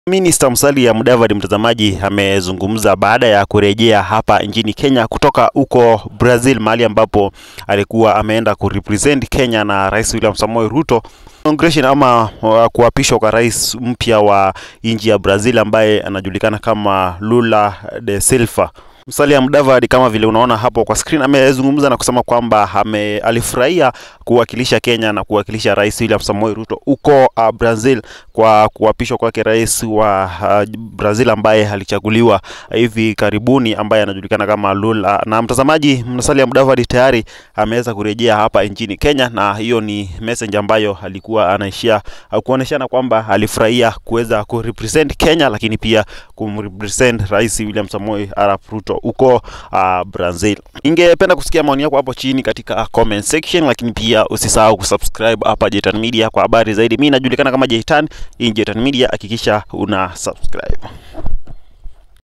Minista Musalia Mudavadi, mtazamaji, amezungumza baada ya kurejea hapa nchini Kenya kutoka huko Brazil, mahali ambapo alikuwa ameenda kurepresent Kenya na Rais William Samoei Ruto inauguration ama uh, kuapishwa kwa rais mpya wa nchi ya Brazil ambaye anajulikana kama Lula de Silva. Musalia Mudavadi kama vile unaona hapo kwa screen amezungumza na kusema kwamba ame, alifurahia kuwakilisha Kenya na kuwakilisha Rais William Samoei Ruto huko uh, Brazil kwa kuapishwa kwake rais wa uh, Brazil ambaye alichaguliwa hivi karibuni ambaye anajulikana kama Lula. Na mtazamaji, Musalia Mudavadi tayari ameweza kurejea hapa nchini Kenya, na hiyo ni message ambayo alikuwa anaishia uh, kuoneshana kwamba alifurahia kuweza kurepresent Kenya, lakini pia kumrepresent Rais William Samoei Arap Ruto huko uh, Brazil. Ningependa kusikia maoni yako hapo chini katika comment section, lakini pia usisahau kusubscribe hapa Jetan Media kwa habari zaidi. Mimi najulikana kama Jetan, hii ni Jetan Media, hakikisha una subscribe.